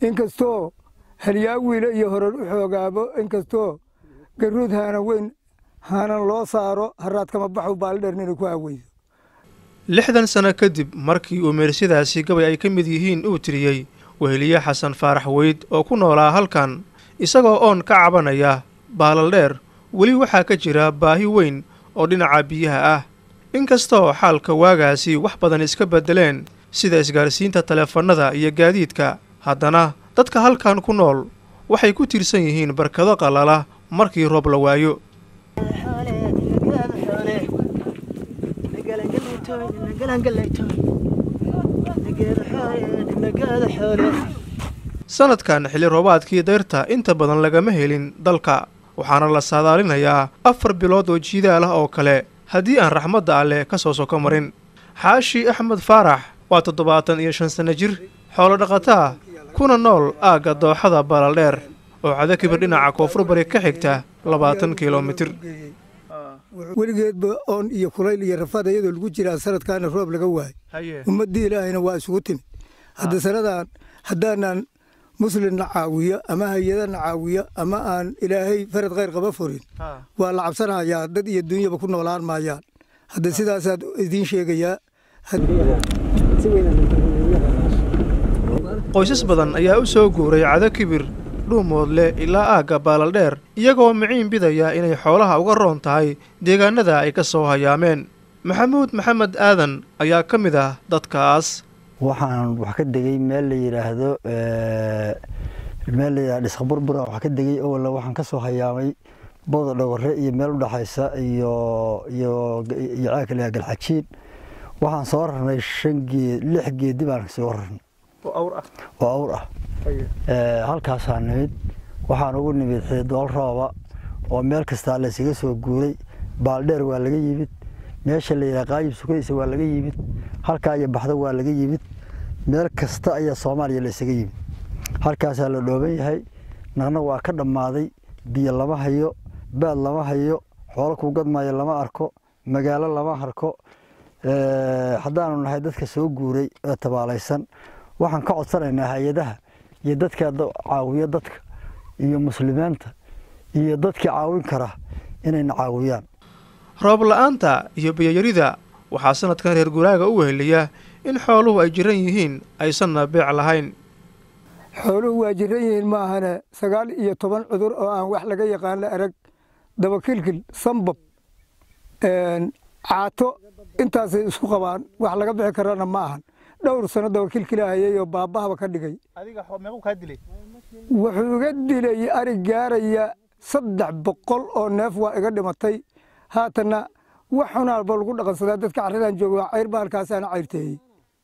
inkastoo halyaawiile iyo horar u xoogaabo inkastoo garuud haana weyn haanan loo saaro haraadkama baxu baaldheer inay ku aaweyso lixdan sano kadib markii uu meersadaasi gabay ay ka mid yihiin uu tiriyey weheliye xasan faarax weyd oo ku noolaa halkan isagoo oon ka cabanaya baalaldheer weli waxaa ka jira baahi weyn oo dhinaca biyaha ah inkastoo xaalka waagaasi wax badan iska beddeleen sida isgaarsiinta taleefannada iyo gaadiidka haddana dadka halkan ku nool waxay ku tiirsan yihiin barkado qallala markii roob la waayo sanadkan xilli roobaadkii dayrta inta badan lagama helin dalka waxaana la saadaalinayaa afar bilood oo jiidaal ah oo kale haddii aan raxmadda alleh ka soo soko marin xaashi axmed faarax waa toddobaatan iyo shan sanno jir xoolo dhaqataa kuna nool aagga dooxada baalaldheer oo cadakibir dhinaca koonfur bari ka xigta labaatan kilomitir weligeedba oon iyo kulayl iyo rafaad iyadoo lagu jiraa sanadkaana roob laga waayo ummaddii ilaahayna waa isugu timid hadda sanadaan haddaanan muslimna caawiyo ama hay-adana caawiyo ama aan ilaahay farad khayr qaba furin waa la cabsanayaa dad iyo dunyaba ku noolaan maayaan hadda sidaasaad idiin sheegayaa qoysas badan ayaa u soo guuray cado kibir dhuumoodle ilaa aagga baalaldheer iyagoo miciin bidaya inay xoolaha uga roon tahay deegaanada ay ka soo hayaameen maxamuud maxamed aadan ayaa ka mid ah dadkaas waxaan wax ka degay meel la yidhaahdo meel la yidhahdo dhisqaburbura wax ka degay owalla waxaan ka soo hayaamay booda dhogore iyo meel u dhexaysa iyo iyo iyo caaka la galxajiin waxaan soo rarnay shan geed lix geedi baan soo rarnay oo awr ah halkaasaa nimid waxaan ugu nimid xiidool rooba oo meel kastaa laysaga soo guuray baaldheer waa laga yimid meesha la yidhaha qaayib sukaysa waa laga yimid halkaa iyo baxdo waa laga yimid meel kasta ayaa soomaaliya laysaga yimid halkaasaa la dhooban yahay naqna waa ka dhammaaday biyo lama hayo baad lama hayo xoolo kuu gadmaayo lama arko magaalo lama arko haddaanu nahay dadka soo guuray ee tabaalaysan waxaan ka codsanaynaa hay-adaha iyo dadka caawiyo dadka iyo muslimiinta iyo dadkii caawin kara inayna caawiyaan roob la-aanta iyo biyoyarida waxaa sanadkan reer guraaga u weheliya in xooluhu ay jiran yihiin aysanna beec lahayn xooluhu waa jiran yihiin maahane sagaal iyo toban cudur oo aan wax laga yaqaan la arag dabakilkil sambab caato intaasay isku qabaan wax laga bixi karana ma ahan dhowr sano dabakilkilahayay oo baabahaba ka dhigay wuxuu iga dilay arig gaaraya saddex boqol oo neef waa iga dhimatay haatanna wax xunaanba lagu dhaqansadaa dadka carradaan jooga cayr baalkaasaana cayrteeyey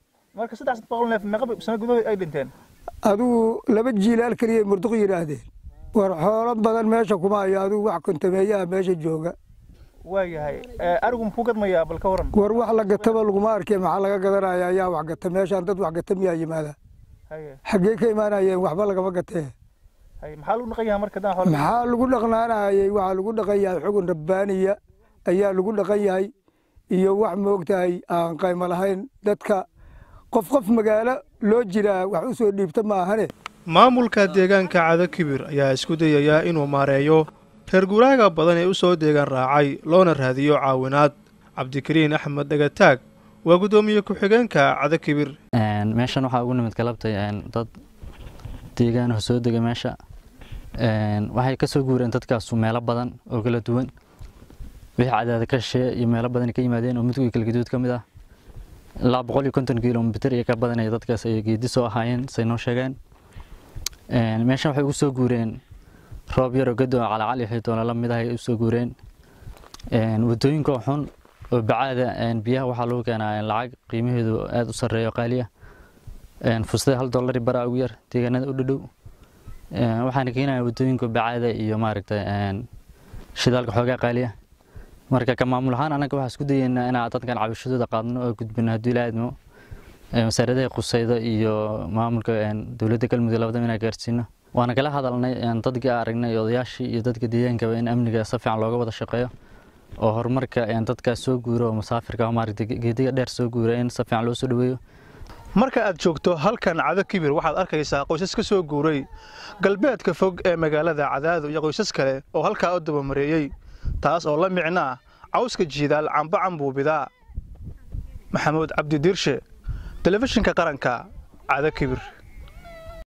adigu laba jiilaal keliya murduq yidhaahdeen war xoolo badan meesha kuma hayo adigu wax kontameeyaha meesha jooga waayahay arigu muxuu gadmayaa bal ka waran war wax la gataba laguma arkay maxaa laga gadanaya ayaa wax gata meeshaan dad wax gata miyaa yimaada xaggee ka imaanayeen waxba lagama gatee maxaa lagu dhaqan yahay marka xoolo maxaa lagu dhaqnaanayay waxaa lagu dhaqan yahay xugun rabbaaniya ayaa lagu dhaqan yahay iyo wax moogtahay aan qaymo lahayn dadka qof qof magaalo loo jiraa wax u soo dhiibta maahane maamulka deegaanka cado kibir ayaa isku dayayaa inuu maareeyo reer guraaga badan ee u soo deegan raacay loona raadiyo caawinaad cabdikariin axmed dhegataag waa guddoomiye ku-xigeenka cado kibir meeshan waxaa ugu nimid galabtay dad deegaanaha soo dega meesha waxay ka soo guureen dadkaasu meelo badan oo kala duwan wixii cadaada ka shee iyo meelo badan ka yimaadeen oo midkood kala gaduud ka mid ah ilaa boqol iyo konton kilomitir iyo ka badanaya dadkaas ay geedi soo ahaayeen say noo sheegeen meeshan waxay ugu soo guureen roob yaroo gadoo calacali xidoona la mid ah ay u soo guureen wadooyinka xun oo bacaada biyaha waxaa lagu keenaa lacag qiimaheedu aada u sarreeyo qaaliya fustada hal dollari baraa ugu yar deegaanada u dhadhow waxaana keenaya wadooyinka bacaada iyo maaragtay shidaalka xoogaa qaaliya marka ka maamul ahaan anaga waxaa isku dayeynaa inaa dadkan cabashadooda qaadno oo gudbino haddii la aadmo wasaaradaha qusayda iyo maamulka dowladda galmudug labadaba inaa gaarsiino waana kala hadalnay dadkii aragnay odayaashii iyo dadka deegaankaba in amniga si fiican looga wada shaqeeyo oo horumarka dadkaas soo guura oo musaafirka maaragtay geediga dheer soo guura in si fiican loo soo dhaweeyo marka aad joogto halkan cado kibir waxaad arkaysaa qoysas ka soo guuray galbeedka fog ee magaalada cadaado iyo qoysas kale oo halkaa u dabamareeyey taas oo la micnaa cawska jiidaal camba cambuubidaa maxamuud cabdi diirshe telefishinka qaranka cado kibir